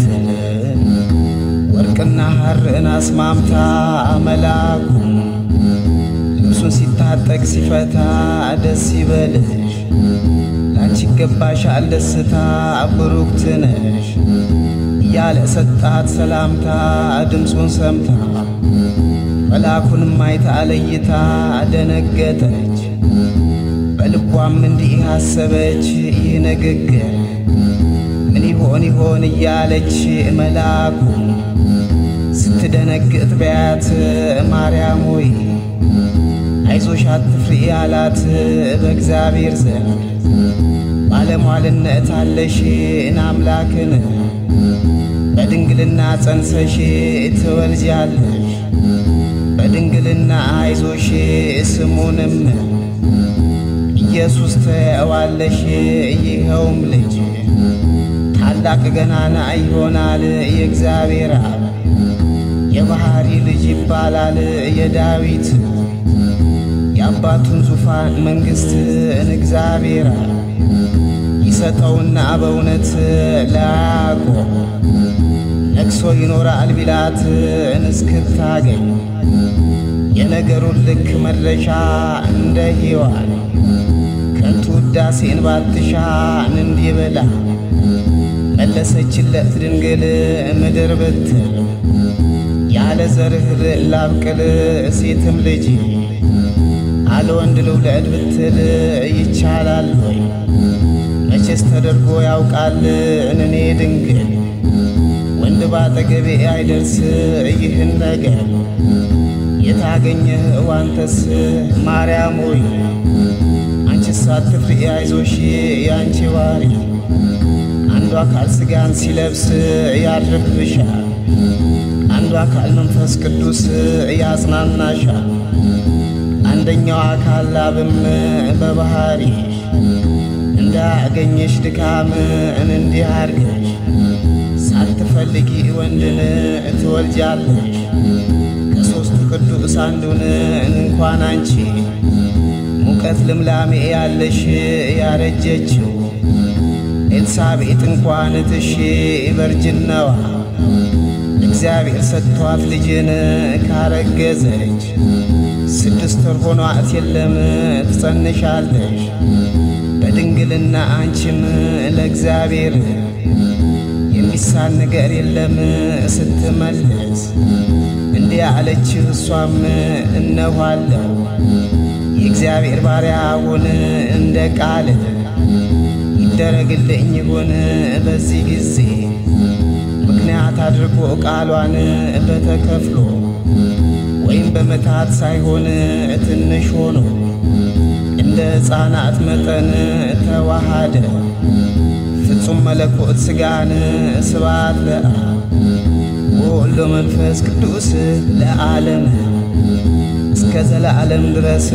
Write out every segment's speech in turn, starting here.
ብትል ወርቅና ሐርን አስማምታ መላኩ ልብሱን ሲታጠቅ ሲፈታ ደስ ይበልሽ ላንቺ ይገባሻል ደስታ ብሩክት ነሽ እያለ ሰጣት ሰላምታ ድምፁን ሰምታ መልአኩንም አይታ ለይታ ደነገጠች። በልቧም እንዲህ አሰበች ይህ ንግግር ምን ይሆን ይሆን እያለች መልአኩ ስትደነግጥ በያት ማርያም ሆይ አይዞሽ አትፍሪ አላት በእግዚአብሔር ዘንድ ባለሟልነት አለሽ አምላክን በድንግልና ጸንሰሽ ትወልጃለሽ በድንግልና አይዞሽ ስሙንም ኢየሱስ ትየዋለሽ ይኸውም ልጅ ታላቅ ገናና ይሆናል የእግዚአብሔር አብ የባሕሪ ልጅ ይባላል የዳዊት የአባቱን ዙፋን መንግሥትን እግዚአብሔር አብ ይሰጠውና በእውነት ለያዕቆብ ነግሶ ይኖራል ቢላትን እስክታገኝ የነገሩን ልክ መድረሻ እንደ ሔዋን ከንቱ ውዳሴን ባትሻን እንዲህ ብላ መለሰችለት ድንግል ምድር ብትል ያለ ዘርህ ላብቅል ሴትም ልጅ አለ ወንድ ልውለድ ብትል ይቻላል ወይ? መቼስ ተደርጎ ያውቃል እኔ ድንግል ወንድ ባጠገቤ አይደርስ ይህን ነገር የታገኘህ ዋንተስ ማርያም ሆይ አንቺስ አትፍሪ አይዞሽ ያንቺ ባሪ አንዱ አካል ሥጋን ሲለብስ ያድርብሻል አንዱ አካል መንፈስ ቅዱስ ያጽናናሻል አንደኛው አካል ላብም በባህሪ እንዳገኘሽ ድካምን እንዲህ አርገሽ ሳትፈልጊ ወንድን ትወልጃለሽ ከሦስቱ ቅዱስ አንዱን እንኳን አንቺ ሙቀት ልምላሜ ያለሽ ያረጀችው ኤልሳቤጥ እንኳን ትሽ በርጅናዋ እግዚአብሔር ሰጥቷት ልጅን ካረገዘች ስድስት ወር ሆኗት የለም ትጸንሻለሽ በድንግልና አንቺም ለእግዚአብሔር የሚሳን ነገር የለም ስትመልስ እንዲህ አለችህ እሷም እነኋለሁ የእግዚአብሔር ባሪያ ሁን እንደ ቃል ይደረግልኝ ይሁን በዚህ ጊዜ ምክንያት አድርጎ ቃሏን በተከፍሎ ወይም በመታት ሳይሆን ትንሽ ሆኖ እንደ ሕፃናት መጠን ተዋሃደ ፍጹም መለኮት ሥጋን ስብሐት ለአብ ወወልድ ወመንፈስ ቅዱስ ለዓለም እስከ ዘለዓለም ድረስ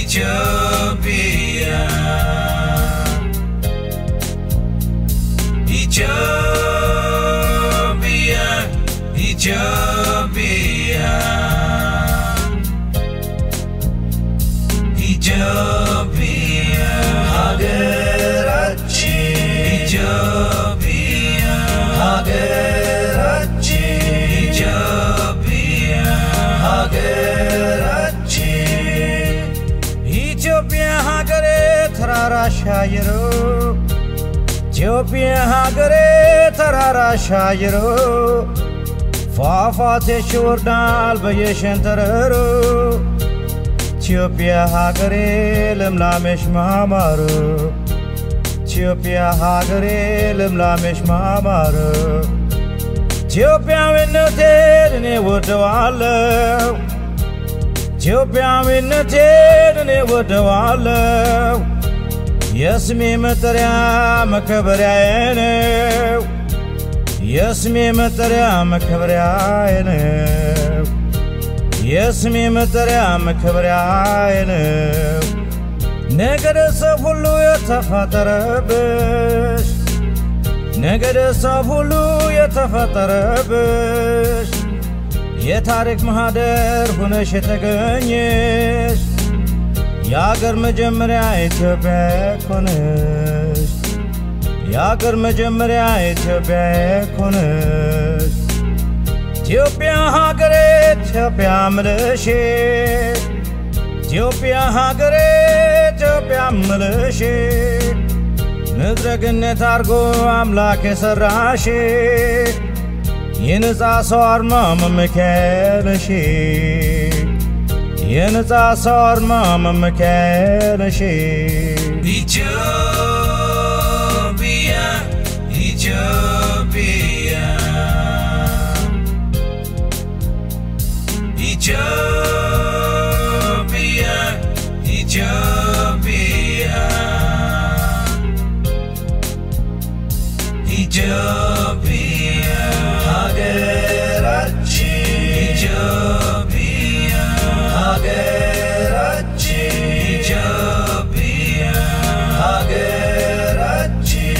ኢትዮጵያ ኢትዮጵያ ኢትዮጵያ ኢትዮጵያ ሀገራችን ኢትዮጵያ ሀገራችን ኢትዮጵያ ሀገራችን ኢትዮጵያ ሀገሬ ተራራ ሻይሮ ኢትዮጵያ ሀገሬ ተራራ ሻይሮ ፏፏቴሽ ይወርዳል በየሸንተረሩ ኢትዮጵያ ሀገሬ ልምላሜሽ ማማሩ ኢትዮጵያ ሀገሬ ልምላሜሽ ማማሩ ኢትዮጵያዊነቴን እኔ ወደዋለሁ ኢትዮጵያዊነቴን እኔ ወደዋለሁ የስሜ መጠሪያ መከበሪያዬ ነው የስሜ መጠሪያ መከበሪያዬ ነው የስሜ መጠሪያ መከበሪያዬ ነው ነገደ ሰብ ሁሉ የተፈጠረብሽ ነገደ ሰብ ሁሉ የተፈጠረብሽ የታሪክ ማህደር ሆነሽ የተገኘሽ የአገር መጀመሪያ ኢትዮጵያ ኮነሽ የአገር መጀመሪያ ኢትዮጵያ ኮነሽ ኢትዮጵያ ሀገሬ ኢትዮጵያ ምልሽ ኢትዮጵያ ሀገሬ ኢትዮጵያ ምልሽ ምድረ ገነት አርጎ አምላክ የሰራሽ የነፃ ሰው አርማ መመኪያነሽ የነፃ ሰው አርማ መመኪያነሽ ኢትዮጵያ ኢትዮጵያ ኢትዮጵያ ኢትዮጵያ ኢትዮጵያ ሀገራችን ኢትዮጵያ ሀገራችን ኢትዮጵያ ሀገራችን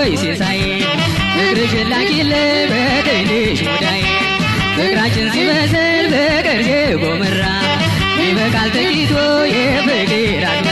ሆይ ሲሳይ ፍቅርሽን ላኪልኝ በትንሽ ሙዳይ ፍቅራችን ሲመስል ፍቅር ጎመራ ይበቃል ጥቂቱ የፍቅር አዝመራ